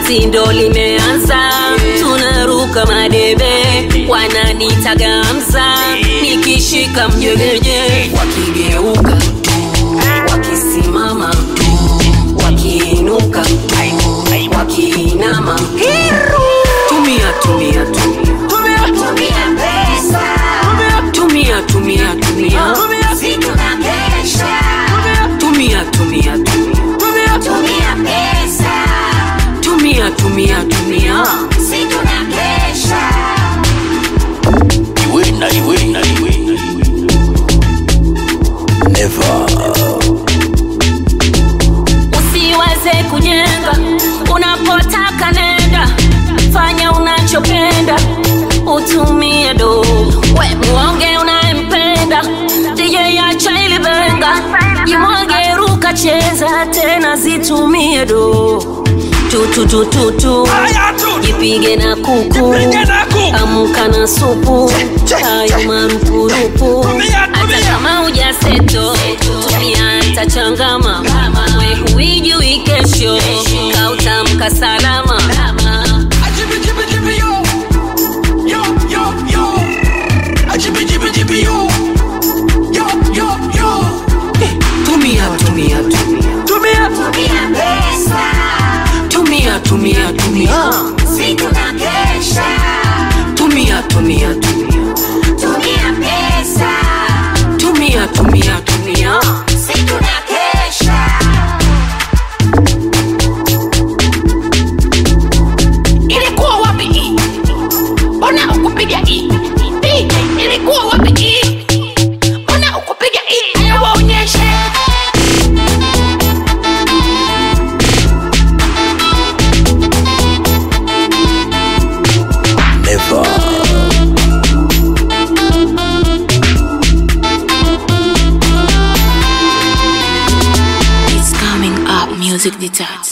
basi ndo limeanza tunaruka madebe wananitagamza nikishika mjegeje wakigeuka wakisimama wakiinuka wakiinama tumia tumia tumia Tumia pesa, tumia tumia tumia si tunakesha. tumia tumia tumia Tumia pesa, tumia tumia tumia si tunakesha. Iwe na iwe na iwe na iwe. Never. usiwaze kujenga unapotaka nenda fanya unachopenda utumie do we muonge unayempenda dj acha ilibenga jimwage ruka cheza tena zitumie do tututututu jipige na kuku amka na supu hayo marupurupu hata kama ujaseto tumia tachangama we huijui kesho kautamka salama tumia tumia tumia Tumia pesa, tumia tumia tumia si tunakesha. tumia tumia tumia Tumia pesa, tumia tumia tumia si tunakesha. ilikuwa wapi hii mbona ukupiga hii DJ, ilikuwa wapi hii mbona ukupiga hii Aya, waonyeshe Never. It's coming up, music detached.